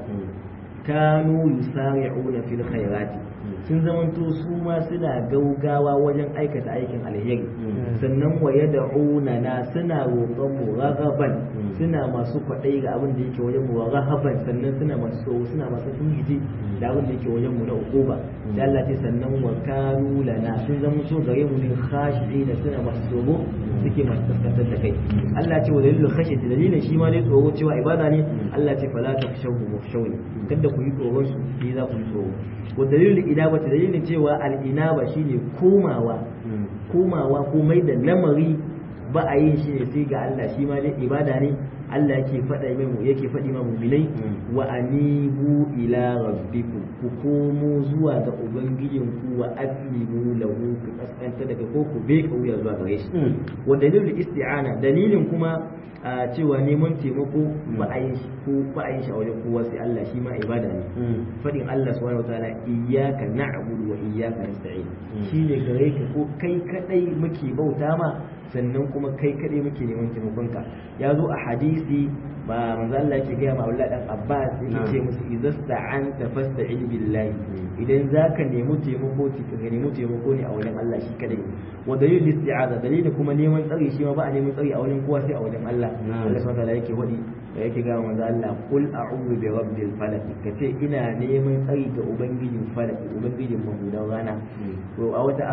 kanu yusari'una fil khairati sun zamanto su ma suna gaugawa wajen aikata aikin alheri sannan wa yad'una na suna roƙon mu raghaban suna masu kwaɗayi ga abin da yake wajen mu wa raghaban sannan suna masu tsoro suna masu tungiji da abin da yake wajen mu na uquba da Allah ce sannan wa kanu lana sun zama so gare mu ne khashi'ina suna masu tsoro suke masu kaskantar da kai Allah ce wa dalilul khashiyati dalilin shi ma ne tsoro cewa ibada ne Allah ce fala takshawu mukhshawni kada ku yi tsoron su shi za ku yi tsoro wa dalilul ida inaba dalilin cewa al-inaba shine komawa komawa ko mai da lamari ba a yin shi ne sai ga Allah shi ma dai ibada ne Allah yake faɗa mai yake faɗi ma mu'minai wa anibu ila rabbikum ku komo zuwa ga ubangijin ku wa aslimu lahu ku kaskanta daga ko ku be kauya zuwa gare shi wa dalilul isti'ana dalilin kuma a cewa neman taimako ba a yin shi ko ba a yin shi a wajen kowa sai Allah shi ma ibada ne faɗin Allah subhanahu wataala iyyaka na'budu wa iyyaka nasta'in shine gare ka ko kai kadai muke bauta ma sannan kuma kai kaɗai muke neman taimakonka ya zo a hadisi ba manzo Allah yake gaya ma Abdullah dan Abbas yake ce musu idza sta'anta fasta'in billahi idan zaka nemi taimako ka nemi taimako ne a wajen Allah shi kadai wa dalil isti'aza dalilin kuma neman tsari shi ma ba a neman tsari a wajen kowa sai a wajen Allah Allah subhanahu wa ta'ala yake wadi da yake gaya manzo Allah qul a'udhu bi rabbil falaq kace ina neman tsari ga ubangijin falaq ubangijin mahudan rana to a wata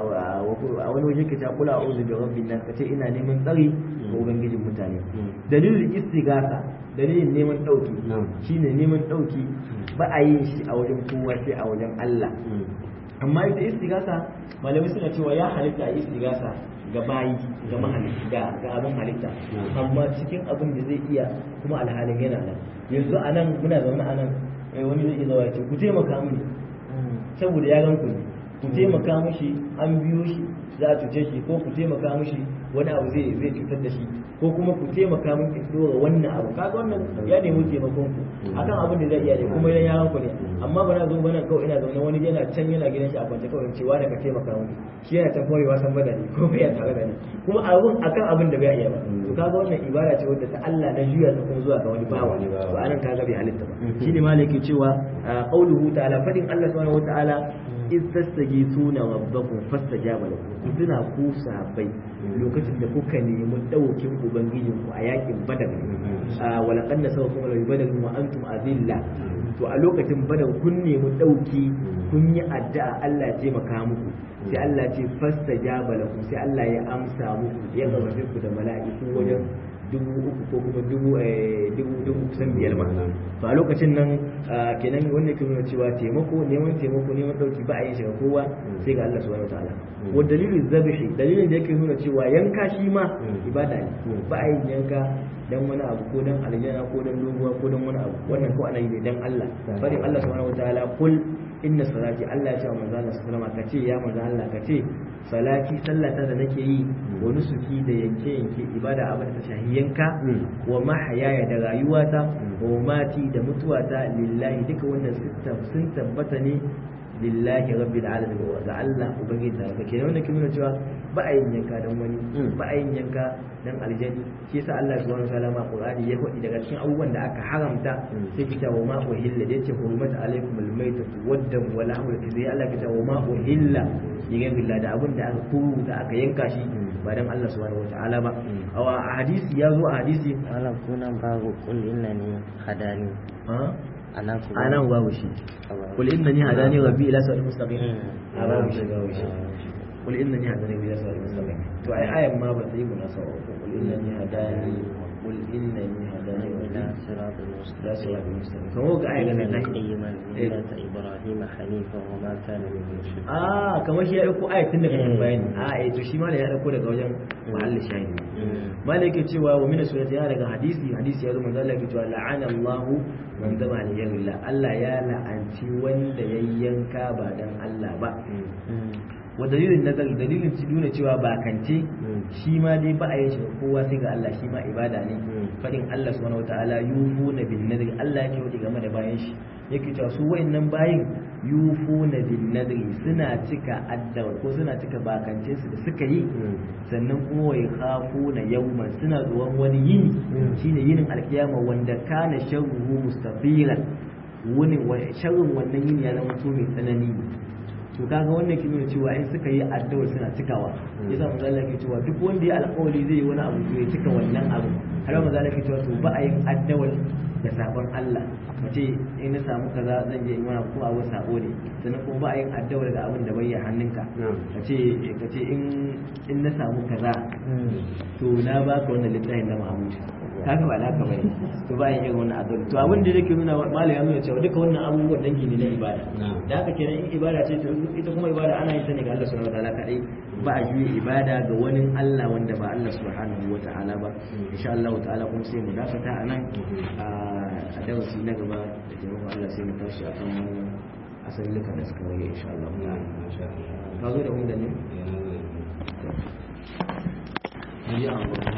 a wani waje kace qul a'udhu bi rabbin nas kace ina neman tsari ga ubangijin mutane dalilin istigasa dalilin neman dauki shine neman dauki ba a yin shi a wajen kowa sai a wajen Allah amma ita istigasa malamai suna cewa ya halitta a istigasa ga bayi ga mahalitta ga abin halitta amma cikin abin da zai iya kuma alhalin yana nan yanzu a nan muna zaune a nan wani zai iya zawa ya ce ku taimaka mini saboda ya gan ku ne ku taimaka mishi an biyo shi za a cuce shi ko ku taimaka mishi wani abu zai zai cutar da shi ko kuma ku taimaka min ki dora wannan abu kaga wannan ya nemi taimakon ku akan abin da zai iya ne kuma idan yaran ku ne amma ba na zo bana kawai ina zaune wani yana can yana gidan shi a kwance kawai cewa da ka taimaka min shi yana can kawai wasan bada ne ko bai tare da ni kuma abun akan abin da bai iya ba to kaga wannan ibada ce wadda ta Allah na juya ta kuma zuwa ga wani bawa to anan kaga bai halitta ba shi ne malaki cewa qauluhu ta'ala fadin Allah subhanahu wa ta'ala iz tastaghithuna rabbakum fastajaba lakum tuna ku sahabbai lokacin da kuka nemi daukin ubangijin ku a yakin badar wa laqad nasawkum li badar wa antum azilla to a lokacin badar kun nemi dauki kun yi addu'a Allah ya taimaka muku sai Allah ce fastajaba lakum sai Allah ya amsa muku ya gabatar ku da mala'iku wajen dubu uku ko kuma dubu dubu dubu kusan biyar ma to a lokacin nan kenan wanda ke nuna cewa taimako neman taimako neman dauki ba a yin shiga kowa sai ga Allah subhanahu wataala wa dalilin zabihi dalilin da yake nuna cewa yanka shi ma ibada ne ba a yin yanka dan wani abu ko dan aljana ko dan doguwa ko dan wani abu wannan ko ana yi ne dan Allah farin Allah subhanahu wataala kul inna salati Allah ya ce wa manzo Allah sallallahu alaihi kace ya manzo Allah kace salati sallata da nake yi wa nusuki da yanke yanke ibada abin da ta shahi yanka wa mahayaya da rayuwata wa mati da mutuwata lillahi duka wannan sun tabbata ne lillahi rabbil alamin wa ga Allah ubangiji da kake ne wanda ke nuna cewa ba a yin yanka dan wani ba a yin yanka dan aljani shi yasa Allah subhanahu wa ta'ala ma Qur'ani ya faɗi daga cikin abubuwan da aka haramta sai kita wa ma uhilla da yace hurmat alaikum almaytatu waddam wa lahmul khinzir Allah kita wa ma uhilla yigan billah da abin da aka kuruta aka yanka shi ba dan Allah subhanahu wa ta'ala ba a hadisi ya zo a hadisi Allah kuna babu kul innani hadani anan kuma anan babu shi kul innani hadani rabbi ila siratal mustaqim a babu shi babu shi kul innani hadani ila siratal mustaqim to ai ayan ma ba ta yi munasaba ko kul innani hadani kul innani hadani ila ila siratal ila mustaqim siratal mustaqim kamar ga ayan إن nan قيما ملة إبراهيم حنيفا وما كان من المشركين ah kamar shi ya dauko ayat tun daga kan bayani a eh to shi ma ya dauko daga wajen mahallin shahidi malai yake cewa wa min surati ya daga hadisi hadisi ya zo manzo Allah yake cewa la'ana Allah man zama li ghayrillah Allah ya la'anci wanda yayyanka ba dan Allah ba wa dalilin nazari dalilin ci nuna cewa bakance shi ma dai ba a yin shi ga kowa sai ga Allah shi ma ibada ne fadin Allah subhanahu wataala yufuna bin nadri Allah yake wuce game da bayan shi yake cewa su wayannan bayin yufuna bin nadri suna cika addawa ko suna cika bakance su da suka yi sannan kuma wai khafuna yawman suna zuwan wani yini shine yinin alkiyama wanda kana sharruhu mustafiran wani sharrin wannan yini ya zama to mai tsanani to kaga wannan ke nuna cewa in suka yi addu'ar suna cikawa yasa manzo Allah ke cewa duk wanda ya alƙawari zai yi wani abu to ya cika wannan abu har manzo Allah ke cewa to ba a yin addu'ar da sabon Allah mace in na samu kaza zan je in wani ko abu sabo ne sannan kuma ba a yin addu'ar da abin da bai hannunka kace kace in in na samu kaza to na baka wannan littafin na Muhammad kaga ba naka bane to ba yin irin wannan addu'a to abin da yake nuna malai ya nuna cewa duka wannan abubuwan dangi ne na ibada da haka kenan in ibada ce to ita kuma ibada ana yin ta ne ga Allah subhanahu wataala kadai ba a juye ibada ga wani Allah wanda ba Allah subhanahu wataala ba insha Allah ta'ala kuma sai mu dakata a nan a darasi na gaba da taimakon Allah sai mu tashi akan wani asalin luka da suka rage insha Allah ta'ala ka zo da wanda ne ya Allah